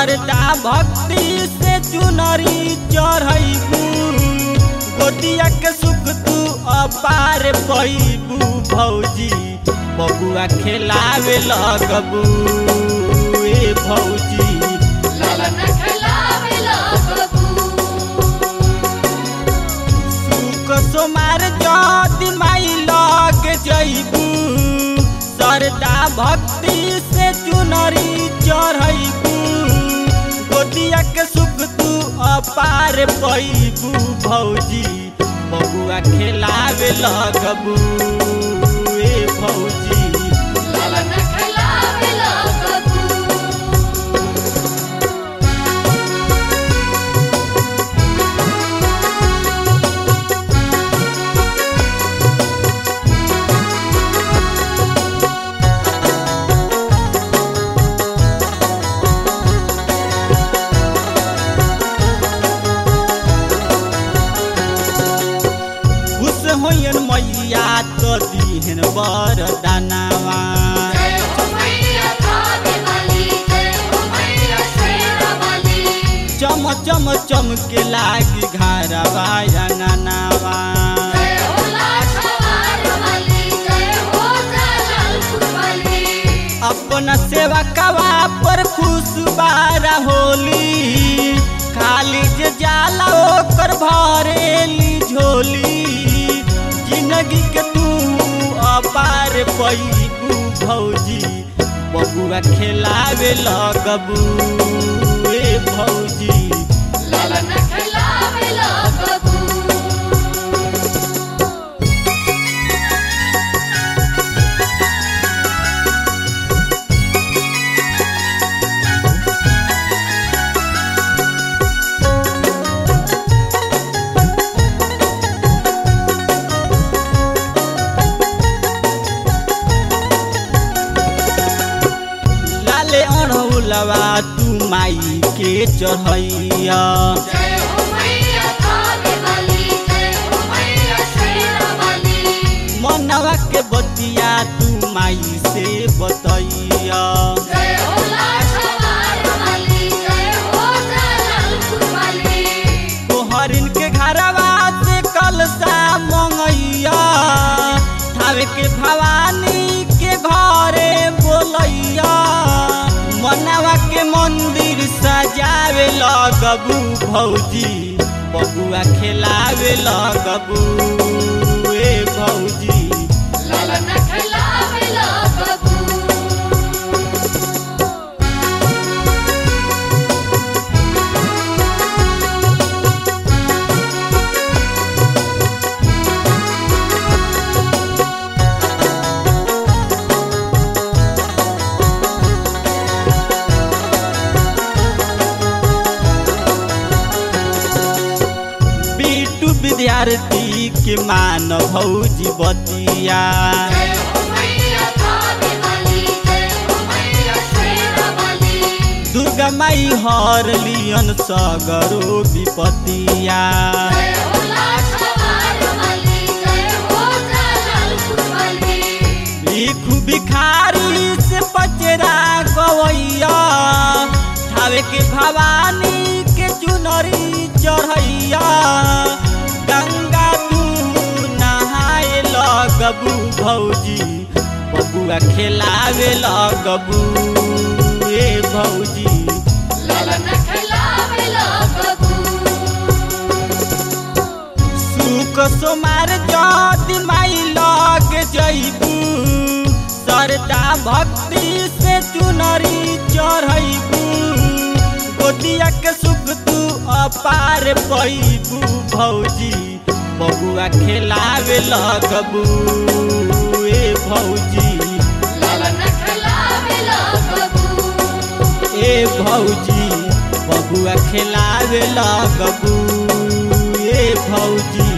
सरदा भक्ति से चुनरी चढ़ैबू गोदिया के सुख तू अपार पैबू भौजी बबुआ खेलावे लगबू ए भौजी ललन खेलावे लगबू सुख सोमार जद माई लग जैबू सरदा भक्ति से चुनरी चढ़ैबू गोदिया के सुख तू अपार पैबू भौजी बबुआ खेलावे लगबू ए भौजी ललन खेलावे लगबू खुश होयन मैया तो दिहन वरदानवा जय हो मैया कावे वाली जय हो मैया शेरा वाली चम चम चमके लागी घरवा अंगनावा जय हो लाखवार वाली जय हो जलालपुर वाली अपना सेवा कवा पर खुश बारा होली खाली जे जाला ओकर भरेली झोली जिंदगी के तू अपार पैबू भौजी बबुआ खेलावे लगबू ए भौजी ललन खेलावे लगबू लाले अढ़ौलवा तू माई के चढ़ैया जय हो मैया कावे वाली जय हो मैया शेरा वाली मनवा के बतिया तू माई से बतैया जय हो लाखवार वाली जय हो जलालपुर वाली तोहरिन के घरवा से कलसा मंगैया थावे के भवानी के घरे बोलैया मनवा के मंदिर सजावे लगबू भौजी बबुआ खेलावे लगबू ए भौजी ललन खेलावे लगबू बीटू विद्यार्थी के मान भौजी बतिया जय हो मैया कावे वाली जय हो मैया शेरा वाली दुर्गा माई हर लियन सगरो विपतिया जय हो लाखवार वाली जय हो जलालपुर वाली भिखु भिखारी से पचरा गवैया थावे के भवानी के चुनरी चढ़ैया गंगा तू नहाए लगबू भौजी बबुआ खेलावे लगबू ए भौजी ललन खेलावे लगबू सुख सोमार जद माई लग जैबू सरदा भक्ति से चुनरी चढ़ैबू गोदिया के सुख तू अपार पैबू भौजी बबुआ खेलावे लगबू ए भौजी ललन खेलावे लगबू ए भौजी बबुआ खेलावे लगबू ए भौजी